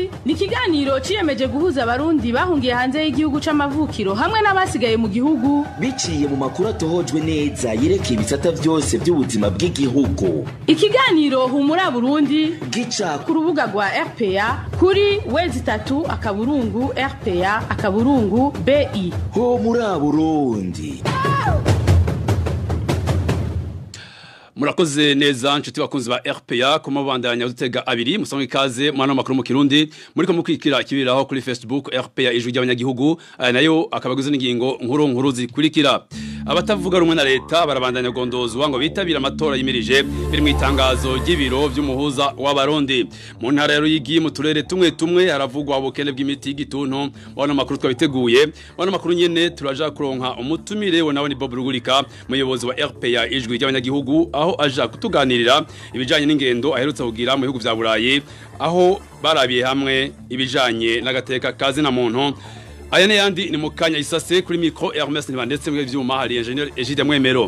Burundi ni ikiganiro ciyemeje guhuza abarundi bahungiye hanze y'igihugu c'amavukiro hamwe n'abasigaye mu gihugu biciye mu makuru atohojwe neza yerekeye ibisata byose by'ubuzima bw'igihugu ikiganiro humura Burundi gica ku rubuga rwa RPA kuri wezi itatu akaburungu RPA akaburungu BI ho muri Burundi murakoze neza nshuti bakunzi ba RPA ku mabandanya udutega abiri musanzwe ikaze mwana makuru mu Kirundi muriko mukwikira kibiraho kuri Facebook RPA ijwi ry'abanyagihugu aya nayo akabaguze n'ingingo nkuru nkuru zikurikira abatavuga rumwe na leta barabandanya gondozwa ngo bitabira amatora yimirije biri mu itangazo ry'ibiro by'umuhuza w'abarundi mu ntara ya Ruyigi mu turere tumwe tumwe haravugwa ubukene bw'imiti y'igituntu bana makuru twabiteguye bana makuru nyene turaja kuronka umutumire we nawe ni Bob Rugurika muyobozi wa RPA ijwi ry'abanyagihugu aho aja kutuganirira ibijanye n'ingendo aherutse kugira mu bihugu vya Burayi aho barabiye hamwe ibijanye n'agateka kazi na muntu aya ne yandi ni mukanya isase kuri micro Hermes Ntibandetse mwe vyuma hari engineer Egide Mwemero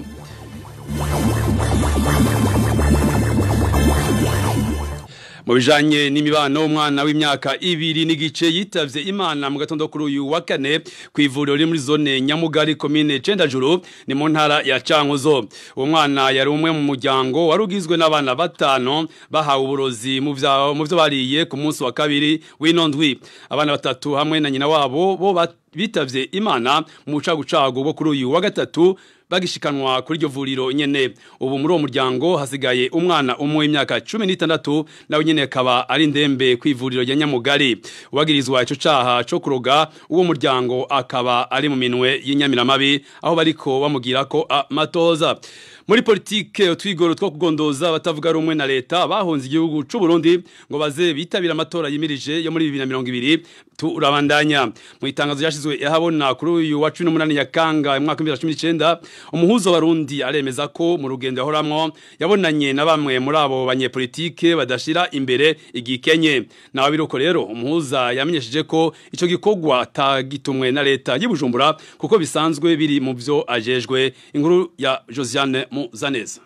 mu bijanye n'imibano umwana w'imyaka ibiri n'igice yitavye imana mu gatondo kuri uyu wa kane ku ivuriro riri muri zone nyamugari komine cendajuru ni mu ntara ya cankuzo uwo mwana yari umwe mu muryango wari ugizwe n'abana batanu bahawe uburozi mu vyo bariye ku munsi wa kabiri w'ino ndwi abana batatu hamwe na nyina wabo bo bitavye imana mu bucagucagu bwo kuri uyu wa gatatu bagishikanwa kuri iryo vuriro nyene ubu muri uwo muryango hasigaye umwana umwe w'imyaka cumi n'itandatu nawe nyene akaba ari ndembe ku ivuriro rya nyamugari uwagirizwa ico caha co kuroga uwo muryango akaba ari mu minwe y'inyamiramabi aho bariko bamugira ko amatoza muri politike utwigoro two kugondoza batavuga rumwe na leta bahunze igihugu c'u Burundi ngo baze bitabira amatora yimirije yo muri 2020 turabandanya mu itangazo yashizwe yahabona kuri uyu wa 18 Nyakanga mu mwaka 2019 umuhuzo warundi aremeza ko mu rugendo yahoramwo yabonanye na bamwe muri abo banyepolitike badashira imbere igikenye nawe biruko rero umuhuza yamenyesheje ko ico gikorwa atagitumwe na leta y'Ibujumbura kuko bisanzwe biri mu vyo ajejwe inkuru ya Josiane Muzaneza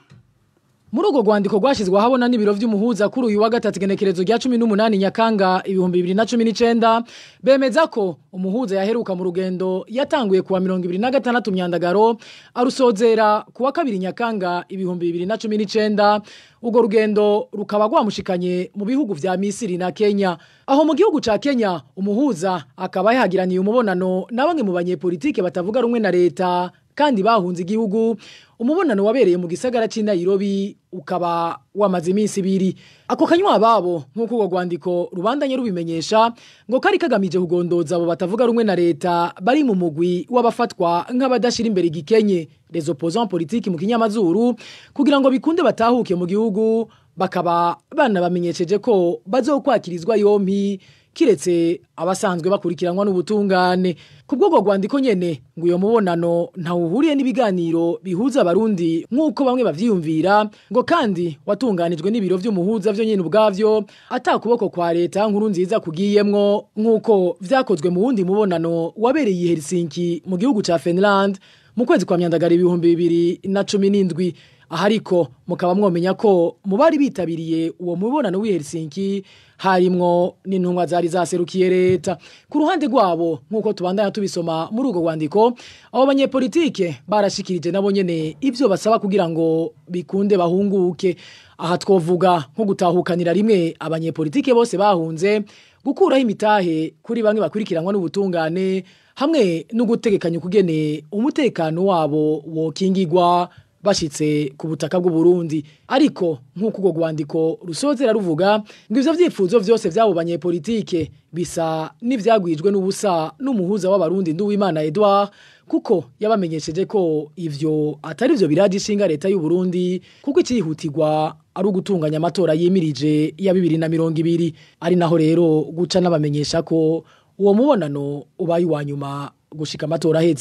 muri urwo rwandiko rwashyizwe ahabona n'ibiro by'umuhuza kuri uyu wa gatatu igenekerezo rya cumi n'umunani nyakanga ibihumbi bibiri na cumi n'icyenda bemeza ko umuhuza yaheruka mu rugendo yatanguye kuwa mirongo ibiri na gatandatu myandagaro arusozera kuwa kabiri nyakanga ibihumbi bibiri na cumi n'icyenda urwo rugendo rukaba rwamushikanye mu bihugu vya misiri na kenya aho mu gihugu ca kenya umuhuza akaba yahagiraniye umubonano na bamwe mu banyepolitike batavuga rumwe na leta kandi bahunze igihugu umubonano wabereye mu gisagara cy'i Nairobi ukaba wamaze iminsi ibiri ako kanywa babo nk'uko urwo rwandiko rubandanye rubimenyesha ngo kari kagamije kugondoza abo batavuga rumwe na leta bari mu mugwi w'abafatwa nk'abadashira imbere igikenye les opposants politiques mu kinyamazuru kugira ngo bikunde batahuke mu gihugu bakaba banabamenyesheje ko bazokwakirizwa yompi kiretse abasanzwe bakurikiranwa n'ubutungane ku bw'ubwo rwandiko nyene ngo uyo mubonano ntawuhuriye n'ibiganiro bihuza abarundi nk'uko bamwe bavyiyumvira ngo kandi watunganijwe n'ibiro vy'umuhuza vyo nyene ubwavyo ata kuboko kwa leta nkuru nziza kugiyemwo nk'uko vyakozwe mu wundi mubonano wabereye i Helsinki mu gihugu ca Finland mu kwezi kwa myandagara ibihumbi bibiri na cumi n'indwi aha ariko mukaba mwomenya ko mu bari bitabiriye uwo mubonano w'i Helsinki harimwo n'intumwa zari zaserukiye leta ku ruhande rwabo nk'uko tubandanya tubisoma muri urwo rwandiko abo banyepolitike barashikirije nabo nyene ivyo basaba kugira ngo bikunde bahunguke aha twovuga nko gutahukanira rimwe abanyepolitike bose bahunze gukuraho imitahe kuri bamwe bakurikiranwa n'ubutungane hamwe no gutegekanya ukugene umutekano wabo wokingigwa bashitse ku butaka bw'u Burundi ariko nk'uko urwo rwandiko rusozera ruvuga ngo ivyo vyifuzo vyose vy'abo banyepolitike bisa n'ivyagwijwe n'ubusa n'umuhuza w'abarundi Nduwimana Edouard kuko yabamenyesheje ko ivyo atari vyo biraje ishinga leta y'u Burundi kuko icihutirwa ari ugutunganya amatora yimirije ya bibiri na mirongo ibiri ari naho rero guca n'abamenyesha ko uwo mubonano ubaye uwa nyuma gushika amatora ahetse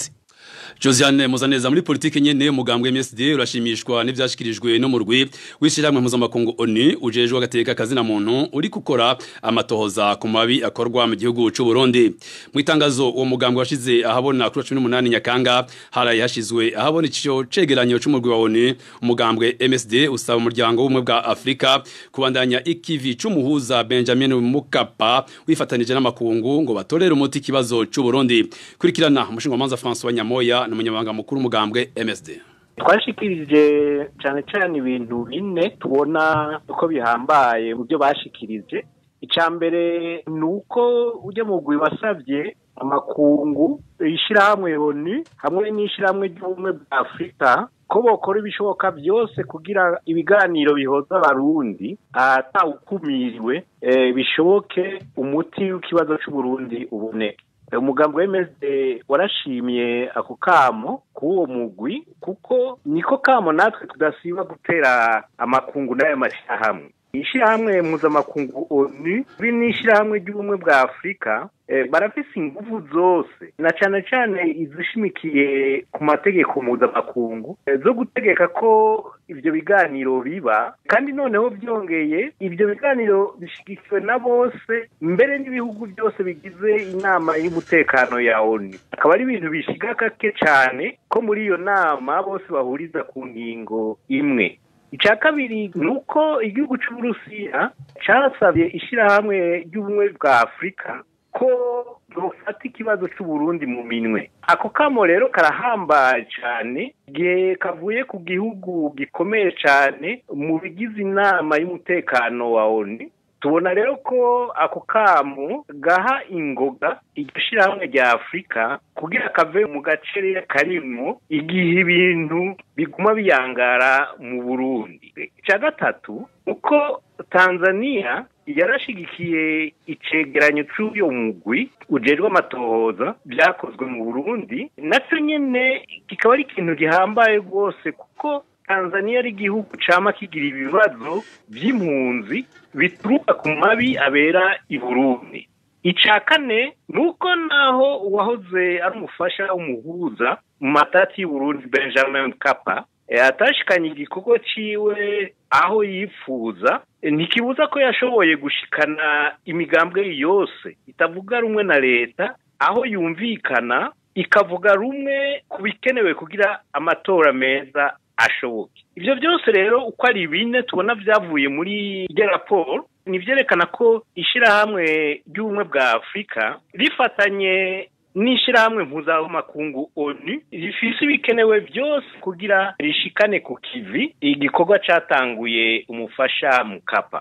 Josiane Muzaneza muri politike nyene umugambwe MSD urashimishwa n'ivyashikirijwe no mu rwi wishiramwe mpuzamakungu ONU ujejwe agateka kazi na muntu uri gukora amatohoza ku mabi akorwa mu gihugu c'u Burundi mu itangazo uwo mugambwe washize ahabona kuri 18 Nyakanga haraye hashizwe ahabona ico cegeranyo c'umurwi wa ONU umugambwe MSD usaba umuryango w'umwe bwa Afrika kubandanya ikivi c'umuhuza Benjamin Mukapa wifatanije n'amakungu ngo batorere umuti kibazo c'u Burundi kurikirana umushinga manza François Nyamoya n'umunyamabanga mukuru umugambwe MSD twashikirije cyane cyane ibintu bine tubona uko bihambaye mu byo bashikirije icya mbere ni uko ujya mu gwi wasabye amakungu ishyirahamwe oni hamwe n'ishyirahamwe ry'ubumwe bwa afurika ko bokora ibishoboka byose kugira ibiganiro bihoza abarundi atawukumiriwe bishoboke umuti w'ikibazo cy'uburundi uboneke umugambi wemeze warashimye ako kamo k'uwo mugwi kuko niko kamo natwe tudasiba gutera amakungu n'ayo mashyirahamwe ishyirahamwe mpuzamakungu onu biri n'ishyirahamwe ry'ubumwe bwa afurika barafise ingufu zose na cyane cyane izishimikiye ku mategeko mpuzamakungu zo gutegeka ko ibyo biganiro biba kandi noneho byongeye ibyo biganiro bishyigikiwe na bose mbere n'ibihugu byose bigize inama y'umutekano ya onu akaba ari ibintu bishiga gake cyane ko muri iyo nama bose bahuriza ku ngingo imwe icya kabiri ni uko igihugu cy'uburusiya cyasabye ishyirahamwe ry'ubumwe bwa afurika ko bufata ikibazo cy'uburundi mu minwe ako kamo rero karahambaye cyane igihe kavuye ku gihugu gikomeye cyane mu bigize inama y'umutekano wa oni tubona rero ko ako kamo gaha ingoga iryo shyirahamwe rya afurika kugira kave mu gace karimo igihe ibintu biguma biyangara mu burundi icya gatatu uko tanzania yarashigikiye icegeranyo cy'uyo mugwi ujejwe amatohoza byakozwe mu burundi nacyo nyine kikaba ari ikintu gihambaye rwose kuko tanzania ari igihugu cama kigira ibibazo by'impunzi bituruka ku mabi abera i burundi icya kane ni uko naho uwahoze ari umufasha w'umuhuza mu matati y'uburundi benjamin kapa atashikanye igikorwa ciwe aho yifuza ntikibuza ko yashoboye gushikana imigambwe yose itavuga rumwe na leta aho yumvikana ikavuga rumwe ku bikenewe kugira amatora meza ashoboke ibyo byose rero uko ari bine tubona byavuye muri iryo raporo ni byerekana ko ishyirahamwe ry'ubumwe bwa afurika rifatanye n'ishyirahamwe mpuzamakungu onu rifise ibikenewe byose kugira rishikane ku kivi igikorwa cyatanguye umufasha mukapa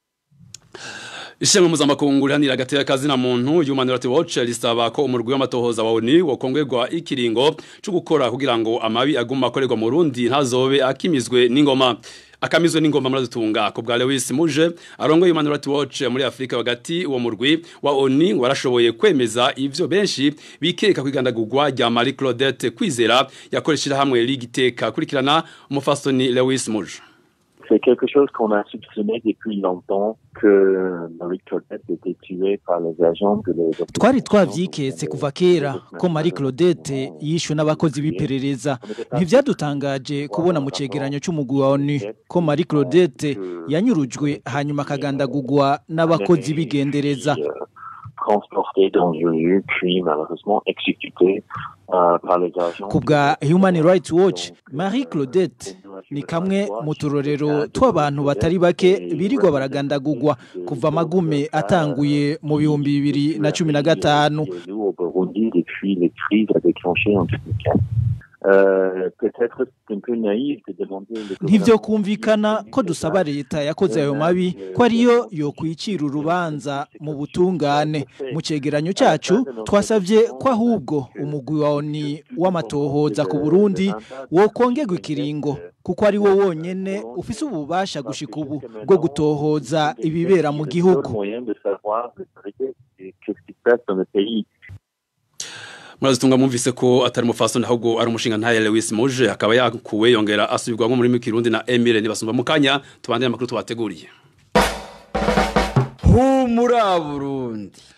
Ishema mpuzamakungu rihanira agateka kazi na muntu Human Rights Watch risaba ko umurwi w'amatohoza wa ONU wokongwegwa ikiringo cyo gukora kugira ngo amabi aguma akorerwa mu Burundi ntazobe akimizwe n'ingoma akamizwe n'ingoma muradutunga ko bwa Lewis Muje arongo Human Rights Watch muri Afrika bagati uwo murwi wa ONU warashoboye kwemeza ivyo benshi bikeka kwigandagurwa rya Marie Claudette Kwizera yakoreshira hamwe ligiteka kurikirana umufasoni Lewis Muje C'est quelque chose qu'on a soupçonné depuis longtemps que Marie Claudette était tuée par les agents de les twari twavyiketse kuva kera ko Marie Claudette yishwe n'abakozi b'iperereza ntivyadutangaje kubona mu cegeranyo c'umugwi wa ONU ko Marie Claudette yanyurujwe hanyuma akagandagurwa n'abakozi bigendereza transportés dans une rue puis malheureusement exécutés euh, par les agents. ku bwa Human Rights Watch Marie Claudette ni kamwe mu turorero tw'abantu batari bake birirwa baragandagurwa kuva amagume atanguye mu bihumbi bibiri na cumi na gatanu au Burundi depuis les crises déclenchées en 2015. Euh, peut-être c'est un peu naïf de demander le ntivyo kumvikana ko dusaba leta yakoze ayo mabi ko ariyo yokwicira urubanza mu butungane mu cegeranyo cacu twasavye ko ahubwo umugwi wa ONU w'amatohoza ku Burundi wokongerwa ikiringo kuko ari wo wonyene ufise ububasha gushika ubu bwo gutohoza ibibera mu gihugu moyen de savoir de vérité qu'est-ce qui se passe dans le pays. murazitunga mwumvise ko atari umufasoni ahubwo ari umushinga ntaye Lewis Muje akaba yakuwe yongera asubirwamo muri Kirundi na Emile nibasumba mu kanya tubandire amakuru tubateguriye humura Burundi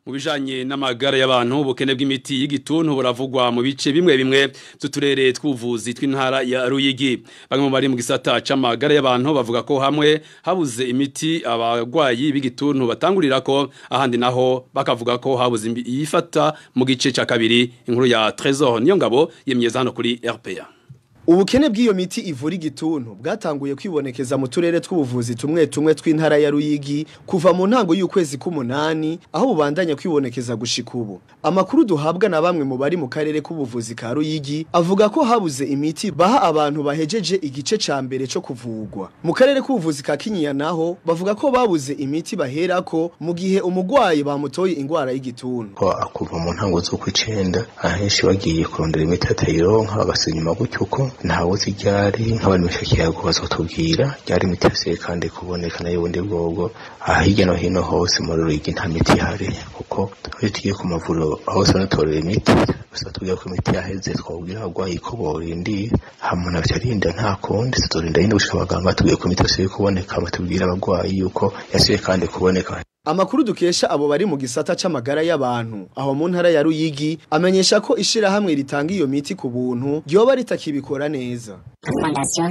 mu bijanye n'amagara y'abantu ubukene bw'imiti y'igituntu buravugwa mu bice bimwe bimwe by'uturere tw'ubuvuzi tw'intara ya Ruyigi bamwe mu bari mu gisata c'amagara y'abantu bavuga ko hamwe habuze imiti abagwayi b'igituntu batangurira ko ahandi naho bakavuga ko habuze yifata mu gice ca kabiri inkuru ya Trésor niyo ngabo yemyeza hano kuri RPA Ubukene bw'iyo miti ivura igituntu bwatanguye kwibonekeza mu turere tw'ubuvuzi tumwe tumwe tw'intara ya Ruyigi kuva mu ntango y'ukwezi k'umunani aho bubandanya kwibonekeza gushika ubu. Amakuru duhabwa na bamwe mu bari mu karere k'ubuvuzi ka Ruyigi avuga ko habuze imiti baha abantu bahejeje igice ca mbere cyo kuvugwa. Mu karere k'ubuvuzi ka Kinyinya naho bavuga ko babuze imiti baherako mu gihe umugwayi bamutoye ingwara y'igituntu. Ko akuva mu ntango zo kwicenda ahenshi bagiye kurondera imiti atayironka bagasinyuma gutyo uko ntawe ziryari nk'abantu bishakirago bazotubwira ryari imiti yose kandi kuboneka nayo bundi bwobwo aha hirya no hino hose muri Ruyigi nta miti ihari kuko iyo tugiye ku mavuriro hose banatorera imiti gusa tubwira ko imiti yaheze twabwira abagwayi ko borindiye hama navyarinda nta kundi tuzorinda yindi gushika abaganga batubwiye ko imiti yose iri kuboneka batubwira abagwayi yuko yasubiye kandi kuboneka Amakuru dukesha abo bari mu gisata c'amagara y'abantu aho mu ntara ya Ruyigi amenyesha ko ishira hamwe ritanga iyo miti ku buntu ryoba ritakibikora neza. Fondation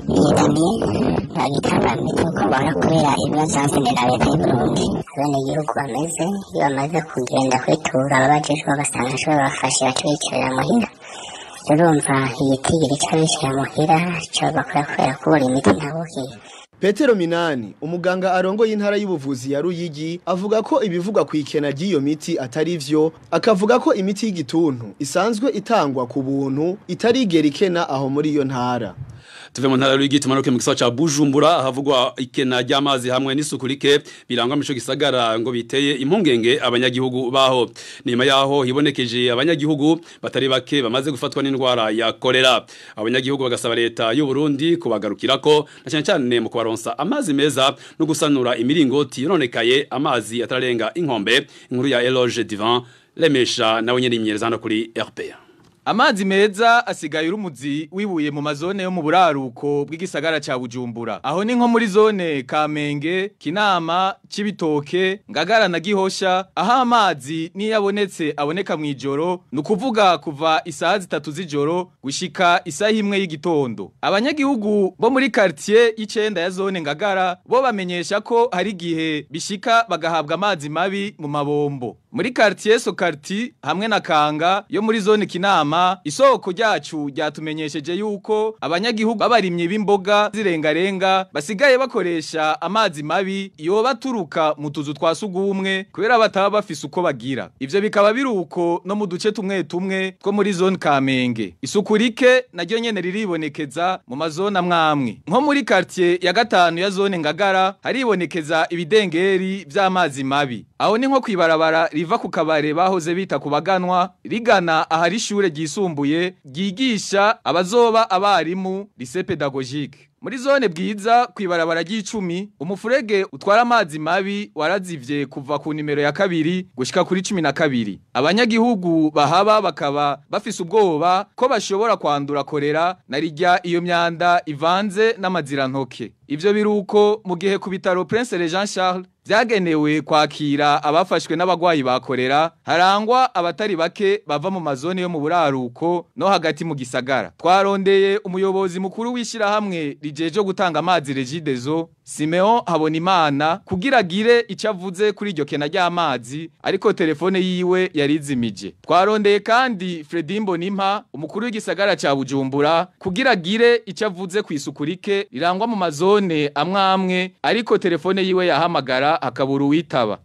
yegamiye bagitanga miti uko bahora kubera ibibazo hasenera leta y'Uburundi abene gihugu bameze iyo bamaze kugenda kwitura ababajejwe basanga ashobora bafashe baca bicarira muhira urumva igitigiri c'abishira muhira co bakora kubera kubura imiti ntabukire Petero Minani, umuganga arongoye intara y'ubuvuzi ya Ruyigi, avuga ko ibivugwa ku ikena ry'iyo miti atari vyo, akavuga ko imiti y'igituntu isanzwe itangwa ku buntu itarigera ikena aho muri iyo ntara. tuve mu ntara y'urigi tumanuke mu gisagara ca Bujumbura ahavugwa ikena ry'amazi hamwe n'isuku rike birangwa mu ico gisagara ngo biteye impungenge abanyagihugu baho nyuma yaho hibonekeje abanyagihugu batari bake bamaze gufatwa n'indwara ya kolera abanyagihugu bagasaba leta y'u Burundi kubagarukirako na cyane cyane mu kubaronsa amazi meza no gusanura imiringoti yononekaye amazi atararenga inkombe inkuru ya Eloge Divan lemesha nawe nyene imyereza hano kuri RPA Amazi meza asigaye urumuzi wibuye mu mazone yo mu buraruko bw'igisagara ca Bujumbura. Aho ni nko muri zone Kamenge, Kinama, Cibitoke, Ngagara na Gihosha, aho amazi niyabonetse aboneka mwijoro, nukuvuga kuva isaha zitatu z'ijoro gushika isaha imwe y'igitondo. Abanyagihugu bo muri quartier y'icenda ya zone Ngagara bo bamenyesha ko hari gihe bishika bagahabwa amazi mabi mu mabombo. Muri quartier Sokarti hamwe na Kanga yo muri zone Kinama isoko ryacu ryatumenyesheje yuko abanyagihugu babarimye b'imboga zirengarenga basigaye bakoresha amazi mabi iyo baturuka mu tuzu twa sugumwe kubera bataba bafise uko bagira ivyo bikaba biruko no mu duce tumwe tumwe two muri zone Kamenge isuku rike naryo nyene riribonekeza mu mazona mwamwe nko muri quartier ya gatanu ya zone Ngagara haribonekeza ibidengeri vy'amazi mabi aho ni nko kwibarabara riva ku kabare bahoze bita ku baganwa rigana ahari ishure ryisumbuye ryigisha abazoba abarimu lycée pédagogique muri zone bwiza kwibarabara ry'icumi umufurege utwara amazi mabi warazivye kuva ku nimero ya kabiri gushika kuri cumi na kabiri abanyagihugu bahaba bakaba bafise ubwoba ko bashobora kwandura korera na rirya iyo myanda ivanze n'amazirantoke ivyo biruko mu gihe ku bitaro Prince Jean Charles vyagenewe kwakira abafashwe n'abagwayi bakorera harangwa abatari bake bava mu mazone yo mu buraruko no hagati mu gisagara twarondeye umuyobozi mukuru wishira hamwe rijeje gutanga amazi Regidezo Simeon Habonimana kugira gire icavuze kuri iryo kena ry'amazi ariko telefone yiwe yarizimije twarondeye kandi Fredimbo Nimpa umukuru w'igisagara ca Bujumbura kugira gire icavuze kwisukurike rirangwa mu mazone amwe amwe ariko telefone yiwe yahamagara akabura uwitaba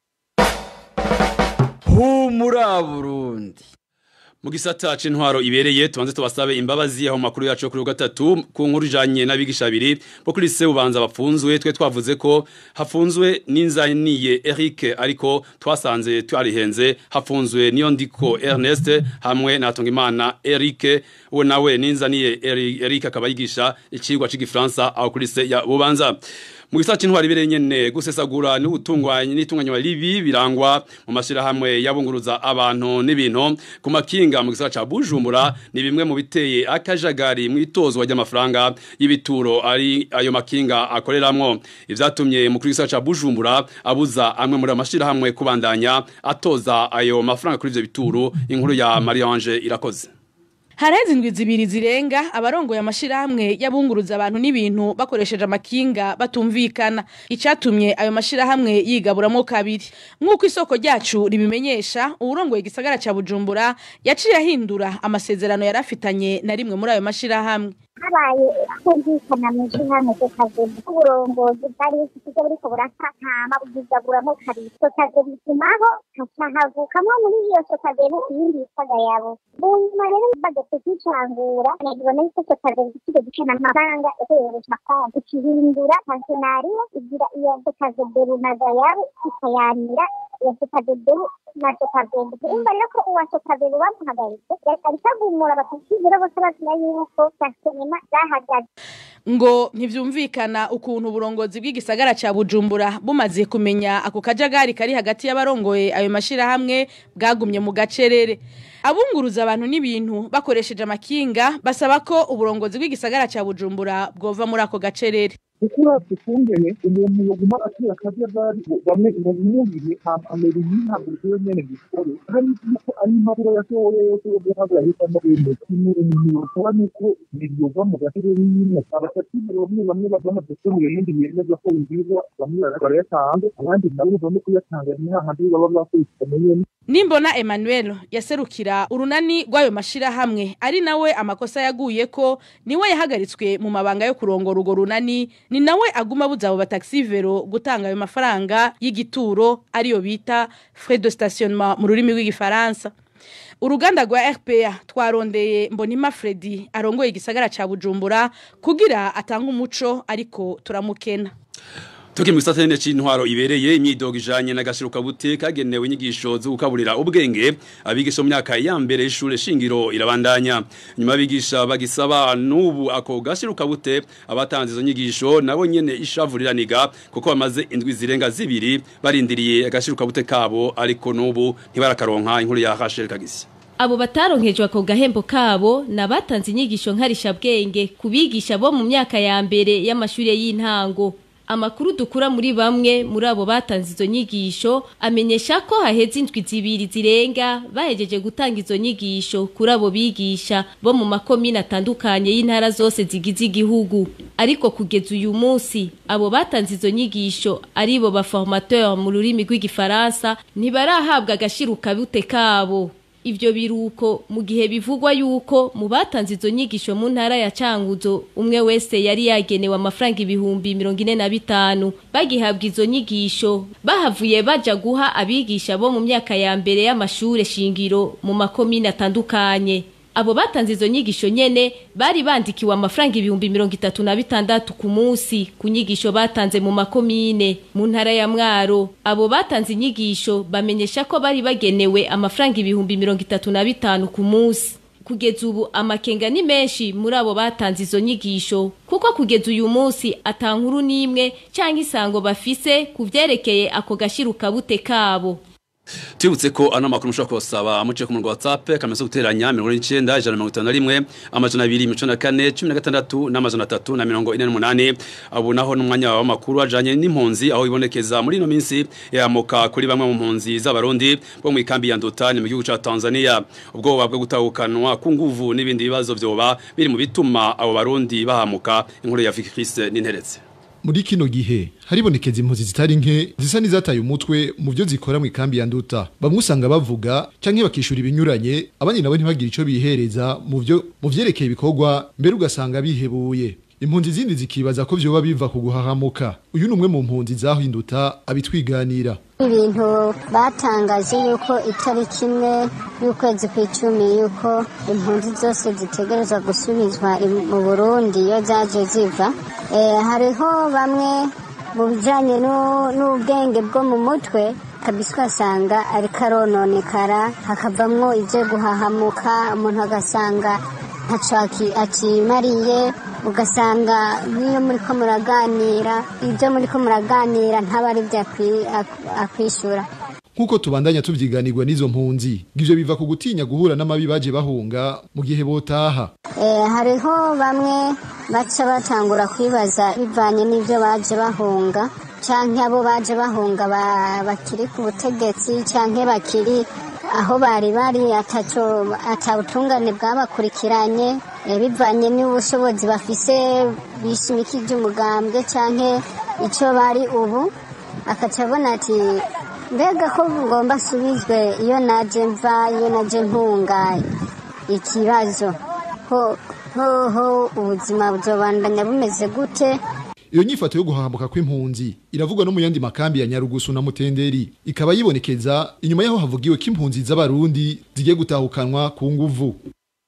humura Burundi mu gisata c'intwaro ibereye tubanze tubasabe imbabazi aho makuru yacu kuri gatatu ku nkuru ijanye n'abigisha abiri bo kuri se ubanza bafunzwe twe twavuze ko hafunzwe n'inzaniye Eric ariko twasanze twarihenze hafunzwe niyo ndiko Ernest hamwe na Tongimana Eric we nawe n'inzaniye Eric akaba yigisha ikigwa c'igifaransa aho kuri se ya bubanza mu gisata c'intwari bire nyene gusesagura n'ubutungwanye n'itunganywa ribi birangwa mu mashirahamwe yabunguruza abantu n'ibintu ku makinga mu gisata ca Bujumbura ni bimwe mu biteye akajagari mu itozwa ry'amafaranga y'ibituro ari ayo makinga akoreramwo ivyatumye mu gisata ca Bujumbura abuza amwe muri amashirahamwe kubandanya atoza ayo mafaranga kuri ivyo bituro inkuru ya Marie-Ange irakoze Harezi indwi zibiri zirenga abarongoye amashirahamwe yabunguruza abantu n'ibintu bakoresheje amakinga batumvikana icatumye ayo mashirahamwe yigaburamo kabiri nk'uko isoko ryacu ribimenyesha uwurongoye igisagara ca Bujumbura yaciye ahindura amasezerano yarafitanye na rimwe muri ayo mashirahamwe habaye kumvikana mu ishyirahamwe tukagenda uburongozi bwari bufite buriko burakatama bwigaburamo kabiri tukaze bitumaho hacahavukamwo muri iyo sokageni iyindi yitwaga yabo mu nyuma rero bageze kwicangura nagibona yuko sokageni ikigo gicana amafaranga iherereje konti ikihindura pensionariyo igira iyo sokazeberu na gayabo ikayanira iyo sokazeberu na sokazeberu urumva rero ko uwa sokazeberu bamuhagaritse ariko agumura batakizira bose bazina yuko pensionema zahagaze ngo ntivyumvikana ukuntu uburongozi bw'igisagara ca Bujumbura bumaze kumenya ako kajagari kari hagati y'abarongoye ayo mashirahamwe bwagumye mu gacerere abunguruza abantu n'ibintu bakoresheje amakinga basaba ko uburongozi bw'igisagara ca Bujumbura bwova muri ako gacerere kuko uravye ukungene umuntu yoguma atera akajagari bamwe bamwumviye amera yihaguruka iyo nyene gikore hari yuko ari impapuro yasohoye yose yo guhabwa ahitamo ibintu kimwe umuntu yokora nuko biryova mu gacerere nyine abasatire bamwe bamwe bamaze kubura ibindi bemeza ko bibwirwa bamwe barayatanga abandi nabo bamwe kuyatanga ni hahandi baba bakurikiranye nyene Nimbona Emmanuel yaserukira urunani rw'ayo mashirahamwe ari nawe amakosa yaguye ko niwe yahagaritswe mu mabanga yo kurongora urwo runani ni nawe aguma buza abo bataxivero gutanga ayo mafaranga y'igituro ariyo bita frais de stationnement mu rurimi rw'igifaransa uruganda rwa RPA twarondeye Mbonima Freddy arongoye igisagara ca Bujumbura kugira atanga umuco ariko turamukena Tuki mu gisata nyene c'intwaro ibereye imyidogo ijanye n'agashiruka bute kagenewe inyigisho zo gukaburira ubwenge abigisha mu myaka ya mbere y'ishure shingiro irabandanya nyuma abigisha bagisaba n'ubu ako gashiruka bute abatanze izo nyigisho nabo nyene ishavuriraniga kuko bamaze indwi zirenga zibiri barindiriye agashiruka bute kabo ariko n'ubu ntibarakaronka inkuru ya Rachel Kagisi Abo bataronkejwe ako gahembo kabo nabatanze inyigisho nkarisha bwenge kubigisha bo mu myaka ya mbere y'amashure y'intango Amakuru dukura muri bamwe muri abo batanze izo nyigisho amenyesha ko haheze indwi zibiri zirenga bahejeje gutanga izo nyigisho kuri abo bigisha bo mu makomine atandukanye y'intara zose zigize igihugu ariko kugeza uyu munsi abo batanze izo nyigisho aribo ba formateur mu rurimi rw'igifaransa ntibarahabwa agashiruka bute kabo Ivyo biruko mu gihe bivugwa yuko mu batanze izo nyigisho mu ntara ya Canguzo umwe wese yari yagenewe amafaranga ibihumbi 45 bagihabwa izo nyigisho bahavuye baja guha abigisha bo mu myaka ya mbere y'amashure shingiro mu makomine atandukanye abo batanze izo nyigisho nyene bari bandikiwe amafaranga ibihumbi mirongo itatu na bitandatu ku munsi ku nyigisho batanze mu makomine mu ntara ya mwaro abo batanze inyigisho bamenyesha ko bari bagenewe amafaranga ibihumbi mirongo itatu na bitanu ku munsi kugeza ubu amakenga ni menshi muri abo batanze izo nyigisho kuko kugeza uyu munsi atankuru n'imwe cyangwa isango bafise ku vyerekeye ako gashiruka bute kabo Tubutse ko ano makuru mushobora kubasaba amuciye ku murongo wa WhatsApp kamenyetso guteranya 19 ijana mirongo itanu na rimwe amajana abiri mirongo na kane cumi na gatandatu n'amajana atatu na mirongo ine n'umunani abo naho n'umwanya w'amakuru ajanye n'impunzi aho ibonekeza muri ino minsi yamuka kuri bamwe mu mpunzi z'abarundi bo mu ikambi ya Ndotani mu gihugu ca Tanzania ubwoba bwo gutahukanwa ku nguvu n'ibindi bibazo vyoba biri mu bituma abo barundi bahamuka inkuru ya Vicky Christ n'interetse muri kino gihe haribonekeza impunzi zitari nke zisa n'izataye umutwe mu byo zikora mu ikambi ya nduta bamwe usanga bavuga canke bakishura ibinyuranye abandi nabo ntibagire ico bihereza mu byo mu vyerekeye ibikorwa mbere ugasanga bihebuye impunzi zindi zikibaza ko vyoba biva ku guhahamuka uyu ni umwe mu mpunzi zahinduta abitwiganira ibintu batangaje yuko itariki imwe y'ukwezi kw'icumi yuko impunzi zose zitegerezwa gusubizwa mu burundi iyo zaje ziva hariho bamwe mu bijyanye n'ubwenge bwo mu mutwe kabisa ugasanga ariko arononekara hakavamwo ibyo guhahamuka umuntu agasanga ntacyo akimariye ugasanga n'iyo muri ko muraganira ibyo muri ko muraganira ntaba ari byo akwi- ak- akwishyura Nkuko tubandanya tuvyiganirwa n'izo mpunzi, ivyo biva ku gutinya guhura n'amabi baje bahunga mu gihe botaha. Eh, hariho bamwe baca batangura kwibaza bivanye n'ibyo baje bahunga canke abo baje bahunga ba- bakiri ku butegetsi canke bakiri aho bari bari ataco atabutungane bwabakurikiranye eh, bivanye n'ubushobozi bafise bishimikije umugambwe canke ico bari ubu akaca abona ati mbega ko ngomba asubizwe iyo naje mva iyo naje ntunga ikibazo ho hoho ubuzima buzobandanya bumeze gute Iyo nyifato yo guhahambuka kw'impunzi iravugwa no mu yandi makambi ya Nyarugusu na Mutenderi ikaba yibonekeza inyuma yaho havugiwe ko impunzi z'abarundi zigiye gutahukanwa ku nguvu.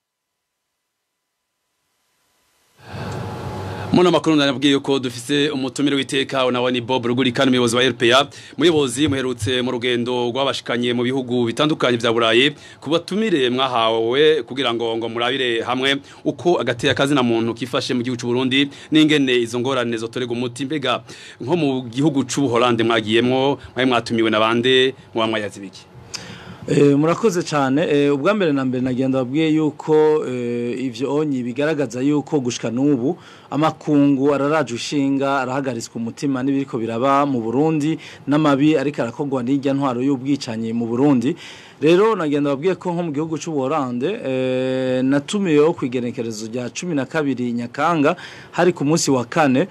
Muno makuru nabwiye yuko dufise umutumire w'iteka unawa ni Bob Rugurikana umuyobozi wa RPA muyobozi muherutse mu rugendo rwabashikanye mu bihugu bitandukanye vya Burayi kubatumire mwahawe kugira ngo ngo murabire hamwe uko agateye akazi na muntu kifashe mu gihugu c'u Burundi n'ingene izo ngorane zotorega umuti mbega nko mu gihugu c'u Hollande mwagiyemwo mwaye mwatumiwe na bande mwamwayazi biki Eh, murakoze cyane eh, ubwa mbere na mbere nagenda babwiye yuko eh, ivyo onyi bigaragaza yuko gushika n'ubu amakungu araraje ushinga arahagaritswe umutima n'ibiriko biraba mu Burundi n'amabi ariko arakogwa n'irya ntwaro y'ubwicanyi mu Burundi rero nagenda babwiye ko nko mu gihugu cy'u Buholande eh, natumiyeho kwigenekerezo rya 12 Nyakanga hari ku munsi wa kane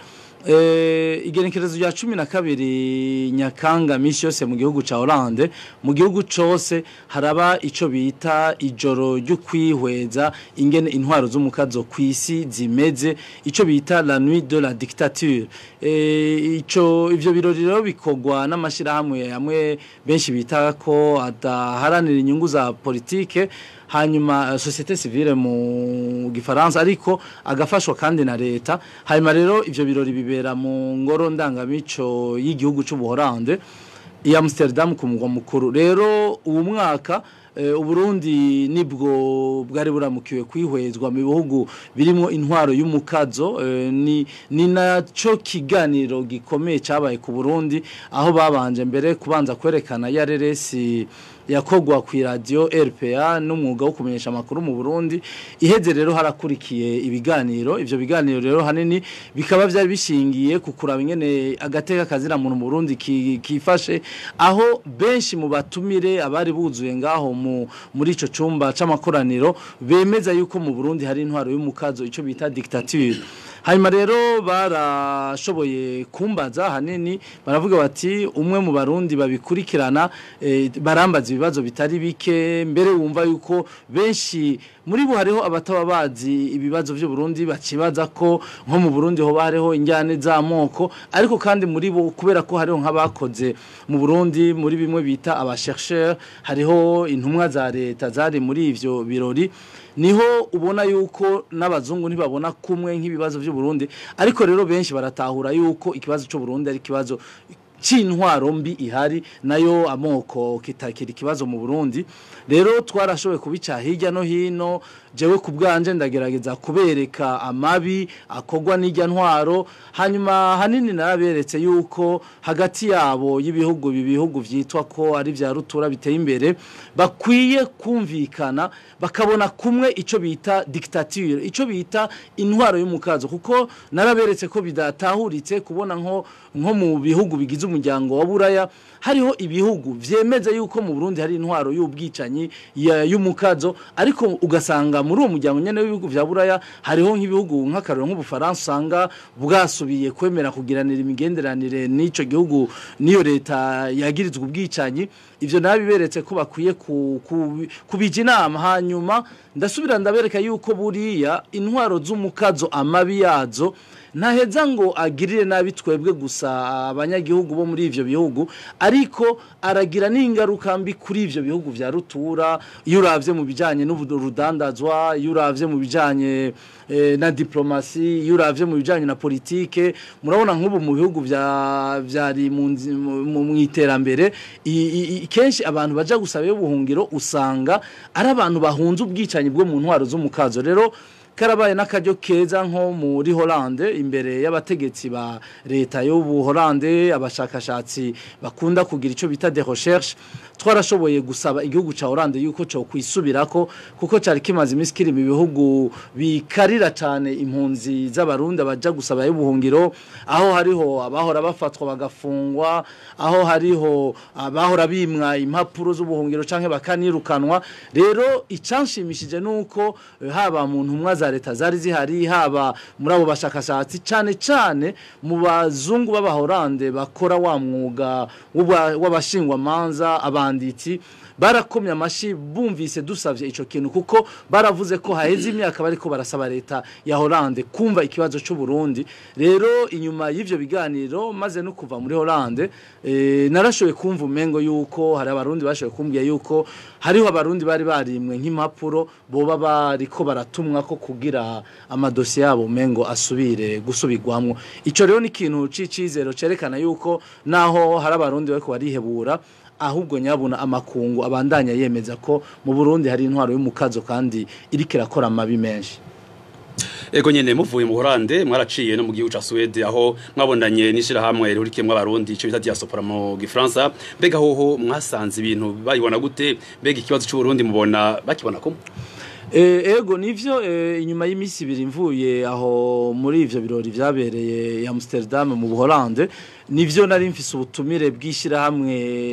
Eh, igenekerezo rya cumi na kabiri nyakanga misi yose mu gihugu ca Hollande mu gihugu cose haraba ico bita ijoro ryo kwihweza ingene intwaro z'umukazo kwisi zimeze ico bita la nuit de la dictature eh, ico ivyo birori rero bikogwa n'amashirahamwe amwe benshi bita ko adaharanira inyungu za politike hanyuma uh, societe civile mu gifaransa ariko agafashwa kandi na leta hanyuma rero ivyo birori bibera mu ngoro ndangamico y'igihugu c'u Buholande i Amsterdam ku mugwa mukuru rero uwo mwaka eh, Uburundi nibwo bwari buramukiwe kwihwezwa mu bihugu birimo intwaro y'umukazo eh, ni ni naco kiganiro gikomeye cabaye ku Burundi aho babanje mbere kubanza kwerekana ya reresi yakogwa ku radio RPA n'umwuga wo kumenyesha amakuru mu Burundi iheze rero harakurikiye ibiganiro ivyo biganiro rero hanini bikaba byari bishingiye ku kuraba ingene agateka kazira muntu mu Burundi ki- kifashe aho benshi mu batumire abari buzuye ngaho mu muri ico cumba c'amakoraniro bemeza yuko mu Burundi hari intwaro y'umukazo ico bita dictature hanyuma rero barashoboye kumbaza hanini baravuga bati umwe mu barundi babikurikirana eh, barambaza ibibazo bitari bike mbere wumva yuko benshi muri bo hariho abataba bazi ibibazo by'u Burundi bakibaza ko nko mu Burundi ho hariho injyane z'amoko ariko kandi muri bo kubera ko hariho nk'abakoze mu Burundi muri bimwe bita abachercheurs hariho intumwa za leta zari muri ivyo birori niho ubona yuko n'abazungu ntibabona kumwe nk'ibibazo by'u Burundi ariko rero benshi baratahura yuko ikibazo cy'u Burundi ari ikibazo c'intwaro mbi ihari nayo amoko kitakira ikibazo mu Burundi rero twarashoboye kubica hirya no hino jewe ku bwanje ndagerageza kubereka amabi akogwa n'ijya ntwaro hanyuma hanini naraberetse yuko hagati yabo y'ibihugu bibihugu vyitwa ko ari vya rutura biteye imbere bakwiye kumvikana bakabona kumwe ico bita dictature ico bita intwaro y'umukazo kuko naraberetse ko bidatahuritse kubona nko nko mu bihugu bigize umuryango wa buraya hariho ibihugu vyemeza yuko mu Burundi hari intwaro y'ubwicanyi ya- y'umukazo ariko ugasanga muri uwo muryango nyene w'ibihugu vya buraya hariho nk'ibihugu nk'akarero nk'ubufaransa usanga bwasubiye kwemera kugiranira imigenderanire n'ico gihugu niyo leta yagirizwa ubwicanyi ivyo nabiberetse ko bakwiye ku- ku- kubija inama hanyuma ndasubira ndabereka yuko buriya intwaro z'umukazo amabi yazo ntaheza ngo agirire nabi twebwe gusa abanyagihugu bo muri ivyo bihugu ariko aragira n'ingaruka mbi kuri ivyo bihugu vya rutura iyo uravye mu bijanye n'urudandazwa iyo uravye mu bijanye eh, na diplomasi iyo uravye mu bijanye na politike murabona nk'ubu mu bihugu vya vyari mu nzi- mu- mu mu iterambere i- i- i- kenshi abantu baja gusaba ubuhungiro usanga ari abantu bahunze ubwicanyi bwo mu ntwaro z'umukazo rero karabaye n'akaryo keza nko muri Hollande imbere y'abategetsi ba leta y'ubu Hollande abashakashatsi bakunda kugira ico bita de recherche twarashoboye gusaba igihugu ca Hollande yuko cyo kwisubirako kuko cari kimaze iminsi kiri mu bihugu bikarira cyane impunzi z'abarundi baja gusaba y'ubuhungiro aho hariho abahora bafatwa bagafungwa aho hariho abahora bimwa impapuro z'ubuhungiro canke bakanirukanwa rero icanshimishije nuko eh, haba mu ntumwa za leta zari zihari haba muri abo bashakashatsi cyane cyane mu bazungu b'abahorande bakora wa mwuga w'uba- w'abashingwamanza abanditsi barakomye amashi bumvise dusavye ico kintu kuko baravuze ko haheze imyaka bariko barasaba leta ya Hollande kumva ikibazo c'u Burundi rero inyuma y'ivyo biganiro maze no kuva muri Hollande eh, narashoboye kumva umengo yuko hari abarundi bashoboye kumbwira yuko hariho abarundi bari barimwe nk'impapuro boba bariko baratumwa ko kugira amadosiye yabo umengo asubire gusubirwamwo ico rero ni ikintu c'icizero cerekana yuko naho hari abarundi bariko barihebura ahubwo nyabuna amakungu abandanya yemeza ko mu Burundi hari intwaro y'umukazo kandi iriko irakora amabi menshi Ego nyene muvuye mu Holande mwaraciye no mu gihugu ca Swede aho mwabondanye nishira hamwe rihurikiyemwe abarundi ico bita diaspora mu Gifaransa mbega hoho mwasanze ibintu bayibona gute mbega ikibazo c'u Burundi mubona bakibona ko Eh, ego nivyo eh, inyuma y'imisi ibiri mvuye aho muri ivyo birori vyabereye i Amsterdam mu Buholande nivyo nari mfise ubutumire bw'ishirahamwe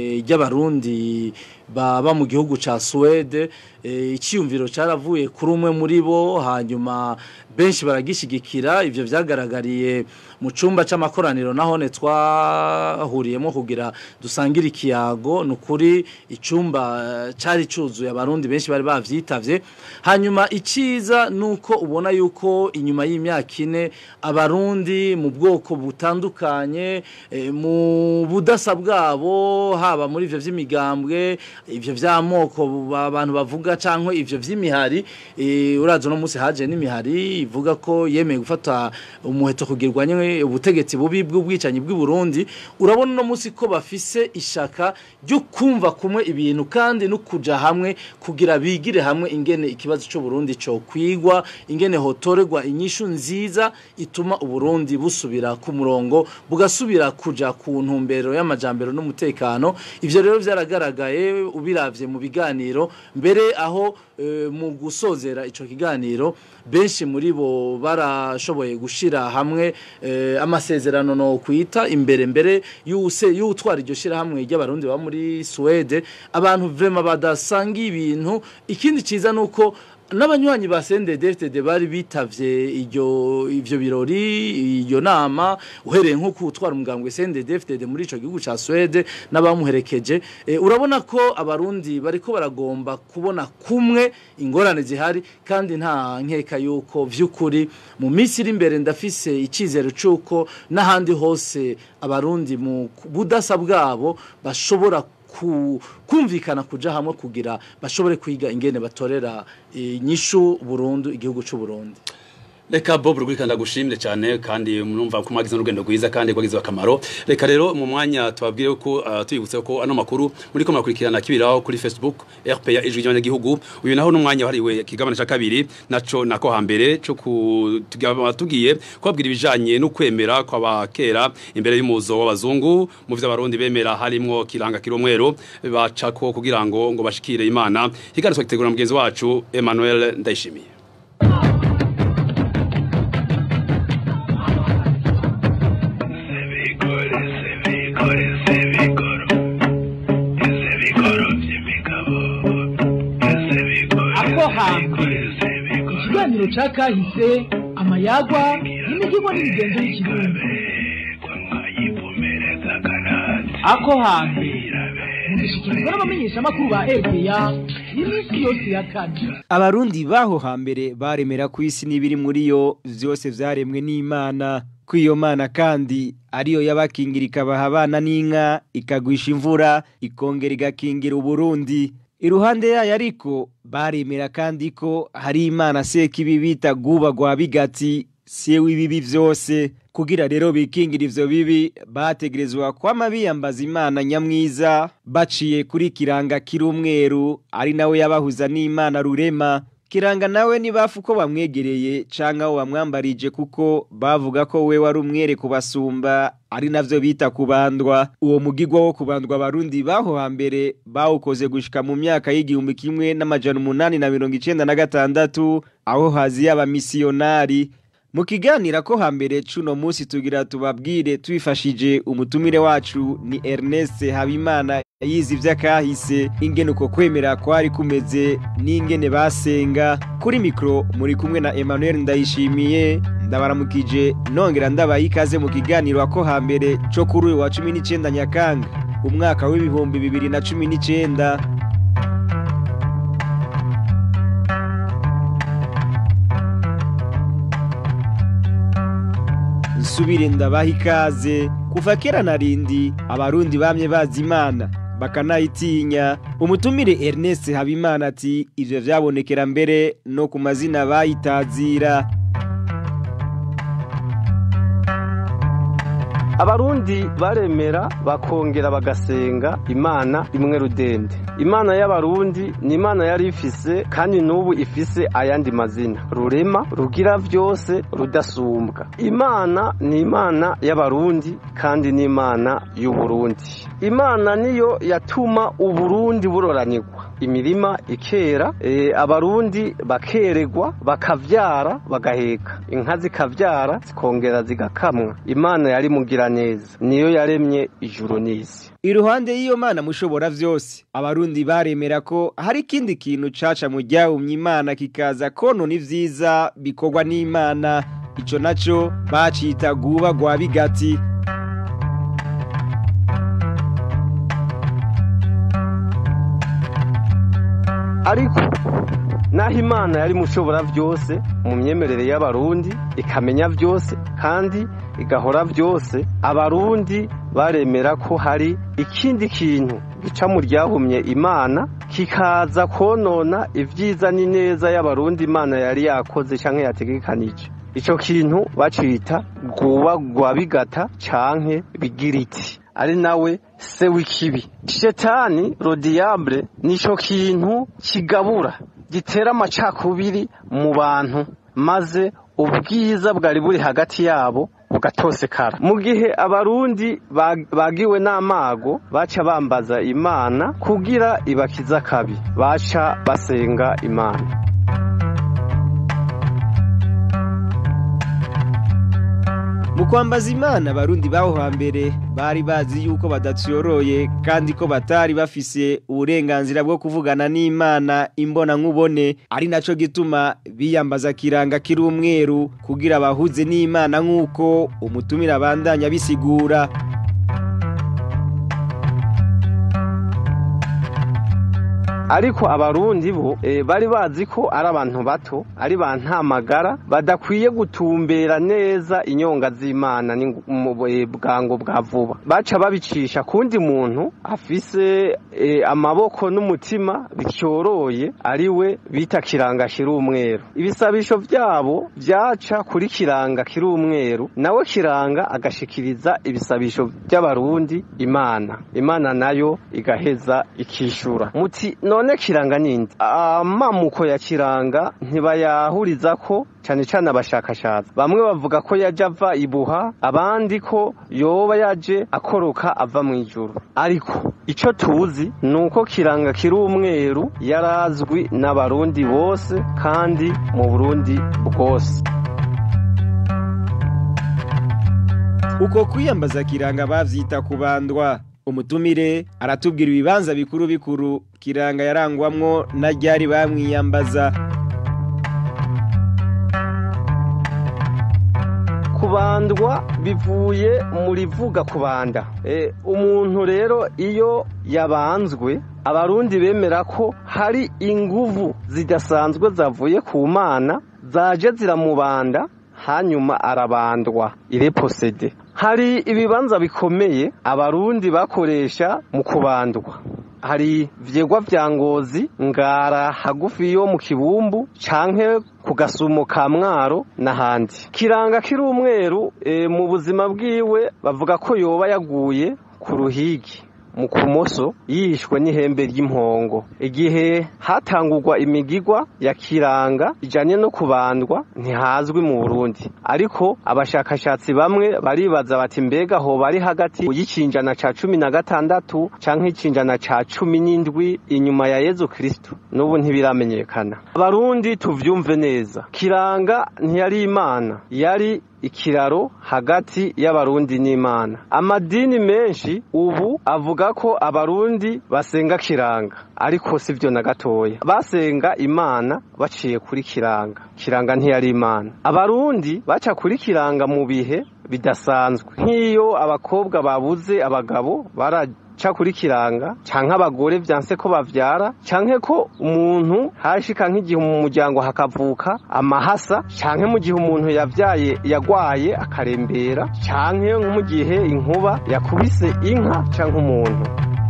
ry'abarundi baba mu gihugu ca Swede eh, iciyumviro caravuye kuri umwe muri bo hanyuma benshi baragishigikira ivyo vyagaragariye mu cumba c'amakoraniro nahone twahuriyemo kugira dusangire ikiyago nukuri icumba eh, cari cuzuye abarundi benshi bari bavyitavye hanyuma iciza nuko ubona yuko inyuma y'imyaka ine abarundi mu bwoko butandukanye eh, mu budasa bwabo haba muri ivyo vy'imigambwe ivyo vy'amoko abantu bavuga canke ivyo vy'imihari eh, urazo no musi haje n'imihari ivuga ko yemeye gufata umuheto kugirwanye ubutegetsi bubi bw'ubwicanyi bw'i Burundi urabona no musi ko bafise ishaka ryo kumva kumwe ibintu kandi no kuja hamwe kugira bigire hamwe ingene ikibazo cyo Burundi cyo kwigwa ingene hotorerwa inyishu nziza ituma uburundi busubira ku murongo bugasubira kuja ku ntumbero y'amajambero n'umutekano ivyo rero vyaragaragaye ubiravye mu biganiro mbere aho eh, mu gusozera ico kiganiro benshi muri bo barashoboye gushira hamwe eh, amasezerano no kwita imbere mbere yuse yutwara iryo shira hamwe ry'abarundi ba muri Swede abantu vrema badasanga ibintu ikindi ciza nuko n'abanywanyi ba CNDD-FDD bari bitavye iryo ivyo birori iyo nama uhereye nko kutwara umugambwe CNDD-FDD muri ico gihugu ca Swede n'abamuherekeje e, urabona ko abarundi bariko baragomba kubona kumwe ingorane zihari kandi nta nkeka yuko vy'ukuri mu minsi iri imbere ndafise icizero c'uko n'ahandi hose abarundi mu budasa bwabo bashobora ku kumvikana kuja hamwe kugira bashobore kwiga ingene batorera inyishu burundu igihugu c'u Burundi Reka Bob rugurika ndagushimire cyane kandi murumva ko mwagize urugendo rwiza kandi rwagize akamaro. Reka rero mu mwanya tubabwire ko uh, tuyibutse ko ano makuru muri ko murakurikirana kibiraho kuri Facebook RPA ijwi ry'abanyagihugu. Uyu naho n'umwanya wahariwe kigabane ca kabiri naco nako hambere cyo tugiye kubabwira ibijanye no kwemera kw'abakera imbere y'umuzo w'abazungu mu vyo abarundi bemera harimwo kiranga kiromwero bacako kugira ngo ngo bashikire Imana. Higarizwa gitegura mugenzi wacu Emmanuel Ndayishimiye. ako hambere ikiganiro ca kahise amayagwa n'imihigo n'imigenzo y'ikirundi ako hambere mugishikirizwa n'abamenyeshamakuru ba RPA iminsi yose ya kane abarundi baho hambere baremera ku isi n'ibiri muri yo vyose vyaremwe n'imana ko iyo mana kandi ariyo yabakingira ikabaha abana n'inka ikagwisha imvura ikongera igakingira uburundi iruhande yayo ariko baremera kandi ko hari imana sekibi bita guba gwa bigati siye w'ibibi vyose kugira rero bikingira ivyo bibi bategerezwa kwama biyambaza imana nyamwiza baciye kuri kiranga kiri umweru ari nawe yabahuza n'imana rurema kiranga nawe nibafu ko bamwegereye canke aho bamwambarije kuko bavuga ko we wari umwere kubasumba ari navyo bita kubandwa uwo mugigwa wo kubandwa abarundi baho hambere bawukoze gushika mu myaka y'igihumbi kimwe n'amajana umunani na mirongo icenda na gatandatu aho haziye abamisiyonari mu kiganira ko hambere cuno munsi tugira tubabwire twifashije umutumire wacu ni Ernest Habimana yize ivy'akahise ingene uko kwemera kwari kumeze n'ingene basenga kuri mikro muri kumwe na Emmanuel Ndayishimiye ndabaramukije nongera ndabaha ikaze mu kiganiro ako hambere co kuri uyu wa cumi n'icenda Nyakanga umwaka w'ibihumbi bibiri na cumi n'icenda nsubire ndabaha ikaze kuva kera na rindi abarundi bamye bazi imana bakanayitinya umutumire Ernest Habimana ati ivyo vyabonekera mbere no ku mazina bayitazira abarundi baremera bakongera bagasenga imana imwe rudende imana y'abarundi ni imana yari ifise kandi n'ubu ifise ayandi mazina rurema rugira vyose rudasumbwa imana ni imana y'abarundi kandi ni imana y'uburundi imana niyo yatuma uburundi buroranirwa imirima ikera e, abarundi bakeregwa bakavyara bagaheka inka zikavyara zikongera zigakamwa imana yari mugira neza niyo yaremye ijuru n'isi iruhande y'iyo mana mushobora vyose abarundi baremera ko hari ikindi kintu caca mu ryahumye imana kikaza konona ivyiza bikorwa n'imana ico naco bacita guba gwa bigati ariko naho imana yari mushobora byose mu myemerere y'abarundi ikamenya byose kandi igahora byose abarundi baremera ko hari ikindi kintu gica mu ryahumye imana kikaza konona ibyiza n'ineza y'abarundi imana yari yakoze cyangwa yategekanije icyo kintu bacita rwuba bigata canke bigiriti ari nawe se w'ikibi shetani rodiyabure nicyo kintu kigabura gitera amacakubiri mu bantu maze ubwiza bwari buri hagati yabo bugatosekara mu gihe abarundi bagiwe n'amago baca bambaza imana kugira ibakiza akabi baca basenga imana mu kwambaza imana abarundi baho hambere bari bazi yuko badacyoroye kandi ko batari bafise uburenganzira bwo kuvugana n'imana imbona nkubone ari naco gituma biyambaza kiranga kiri umweru kugira bahuze n'imana nk'uko umutumira abandanya bisigura ariko abarundi bo e, bari bazi ko ari abantu bato ari ba ntamagara badakwiye gutumbera neza inyonga z'imana bwango bwa vuba baca babicisha kundi muntu afise e, amaboko n'umutima bicyoroye ari we bita kiranga kiri umweru ibisabisho byabo byaca kuri kiranga kiri umweru nawe kiranga agashikiriza ibisabisho by'abarundi imana imana nayo igaheza ikishura muti none kiranga ninde amamuko ya kiranga ntibayahuriza ko cyane cyane abashakashatsi bamwe bavuga ko yaje ava ibuha abandi ko yoba yaje akoroka ava mu ijuru ariko icyo tuzi ni uko kiranga kiri umweru yarazwi n'abarundi bose kandi mu burundi bwose uko kwiyambaza kiranga bavyita kubandwa umutumire aratubwira ibibanza bikuru bikuru kiranga yarangwamwo na ryari bamwiyambaza kubandwa bivuye muri vuga kubanda e, umuntu rero iyo yabanzwe abarundi bemera ko hari inguvu zidasanzwe zavuye ku mana zaje ziramubanda hanyuma arabandwa ireposede hari ibibanza bikomeye abarundi bakoresha mu kubandwa hari vyegwa vya ngozi ngara hagufi yo mu kibumbu canke ku gasumo ka mwaro n'ahandi kiranga kiri umweru e, mu buzima bwiwe bavuga ko yoba yaguye ku ruhigi mu kumoso yishwe n'ihembe ry'impongo igihe hatangurwa imigigwa ya kiranga ijanye no kubandwa ntihazwi mu Burundi ariko abashakashatsi bamwe baribaza bati mbega ho bari hagati y'icinjana ca cumi na gatandatu canke icinjana ca cumi n'indwi inyuma ya Yezu Kristo n'ubu ntibiramenyekana abarundi tuvyumve neza kiranga ntiyari imana yari ikiraro hagati y'abarundi n'imana amadini menshi ubu avuga ko abarundi basenga kiranga ariko sivyo na gatoya basenga imana baciye kuri kiranga kiranga ntiyari imana abarundi baca kuri kiranga mu bihe bidasanzwe nk'iyo abakobwa babuze abagabo bara ca kuri kiranga canke abagore vyanse ko bavyara canke ko umuntu hashika nk'igihe mu muryango hakavuka amahasa canke mu gihe umuntu yavyaye yagwaye akarembera canke nko mu gihe inkuba yakubise inka canke umuntu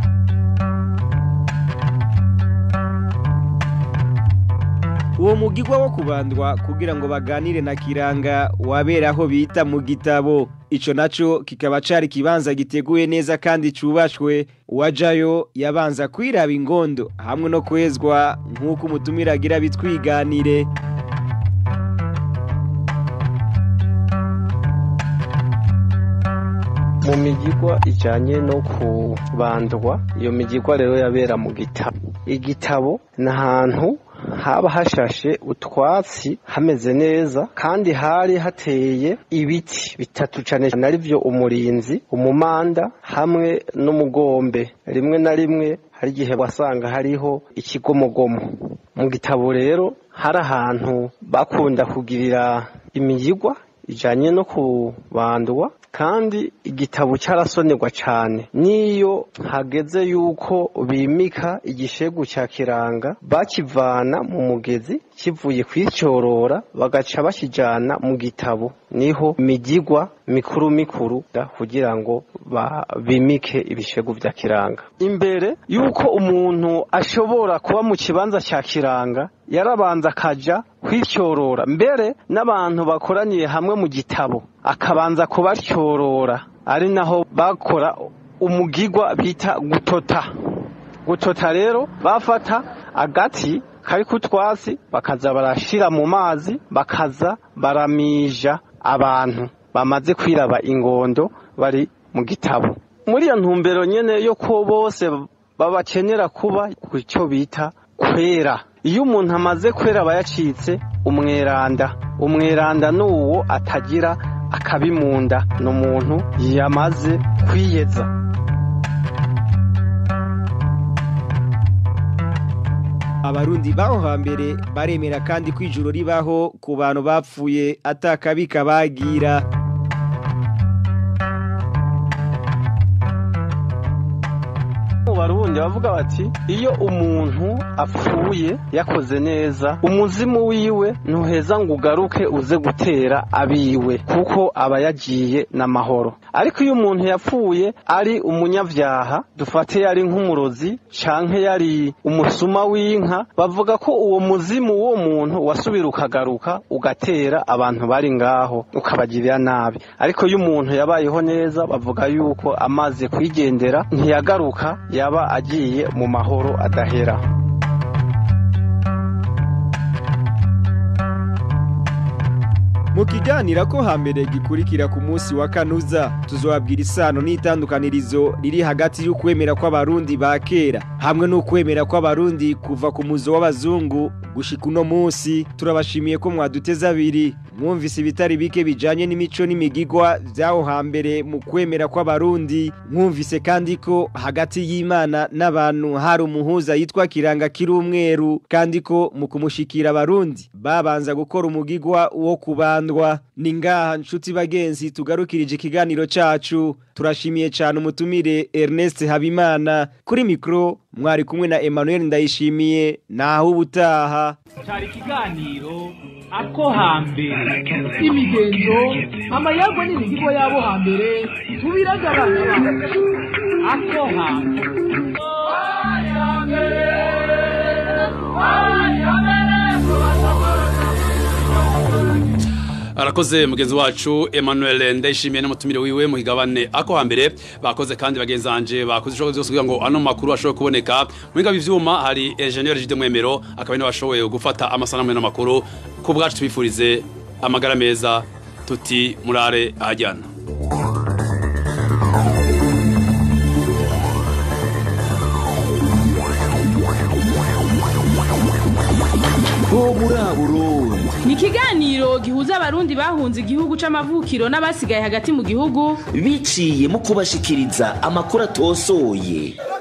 uwo mugigwa wo kubandwa kugira ngo baganire na kiranga wabera aho bita mu gitabo ico naco kikaba cari kibanza giteguye neza kandi cubashwe uwajayo yabanza kwiraba ingondo hamwe no kwezwa nk'uko umutumira agira bitwiganire mu migigwa ijanye no kubandwa iyo migigwa rero yabera mu gitabo igitabo ni ahantu haba hashashe utwatsi hameze neza kandi hari hateye ibiti bitatu cane cane arivyo umurinzi umumanda hamwe n'umugombe rimwe na rimwe hari igihe wasanga hariho ikigomogomo mu gitabo rero hari ahantu bakunda kugirira imigigwa ijanye no kubandwa kandi igitabo cyarasonerwa cyane niyo hageze yuko bimika igishegu cya kiranga bakivana mu mugezi kivuye kwicyorora bagaca bakijyana mu gitabo niho imigigwa mikuru mikuru kugira ngo bimike ibishegu bya kiranga imbere yuko umuntu ashobora kuba mu kibanza cya kiranga yarabanza akajya kwicyorora mbere n'abantu bakoraniye hamwe mu gitabo akabanza kubatyorora ari naho bakora umugigwa bita gutota gutota rero bafata agati kari ku twasi bakaza barashira mu mazi bakaza baramija abantu bamaze kwiraba ingondo bari mu gitabo muri iyo ntumbero nyene yo ko bose babakenera kuba ku cyo bita kwera iyo umuntu amaze kwera aba yacitse umweranda umweranda ni uwo atagira akabimunda ni umuntu yamaze kwiyeza abarundi baho hambere baremera kandi ko ijuru ribaho ku bantu bapfuye atakabi kabagira mu barundi bavuga bati iyo umuntu apfuye yakoze neza umuzimu wiwe ntuheza ngo ugaruke uze gutera abiwe kuko aba yagiye n'amahoro ariko iyo umuntu yapfuye ari umunyabyaha dufate yari nk'umurozi canke yari umusuma w'inka bavuga ko uwo muzimu w'uwo muntu wasubira ukagaruka ugatera abantu bari ngaho ukabagirira nabi ariko iyo umuntu yabayeho neza bavuga yuko amaze kwigendera ntiyagaruka yaba agiye mu mahoro adahera mu kiganira ko hambere gikurikira ku munsi wa kanuza tuzobabwira isano n'itandukanirizo riri hagati y'ukwemera kw'abarundi ba kera hamwe n'ukwemera kw'abarundi kuva ku muzo w'abazungu gushika uno munsi turabashimiye ko mwaduteze abiri mwumvise ibitari bike bijanye n'imico n'imigigwa vyaho hambere mu kwemera kw'abarundi mwumvise kandi ko hagati y'imana n'abantu hari umuhuza yitwa kiranga kiri umweru kandi ko mu kumushikira abarundi babanza gukora umugigwa wo kubandwa ni ngaha nshuti bagenzi tugarukirije ikiganiro cacu turashimiye cyane umutumire Ernest Habimana kuri mikro mwari kumwe na Emmanuel Ndayishimiye naho ubutaha cyari ikiganiro ako hambere imigenzo amayagwa n'imihigo yabo hambere tubiragabanya ako hambere arakoze mugenzi wacu Emmanuel ndayishimiye n'umutumire wiwe mu higabane ako hambere bakoze kandi bagenzi banje bakoze ishoboka byose kugira ngo ano makuru ashobore kuboneka mu biga by'ivyuma hari engineer Jide Mwemero akaba ni washoboye gufata amasanamu y'ano makuru ku bwacu tubifurize amagara meza tuti murare ahajyana bo muri Burundi ni ikiganiro gihuza abarundi bahunze igihugu c'amavukiro n'abasigaye hagati mu gihugu biciye mu kubashikiriza amakuru atosoye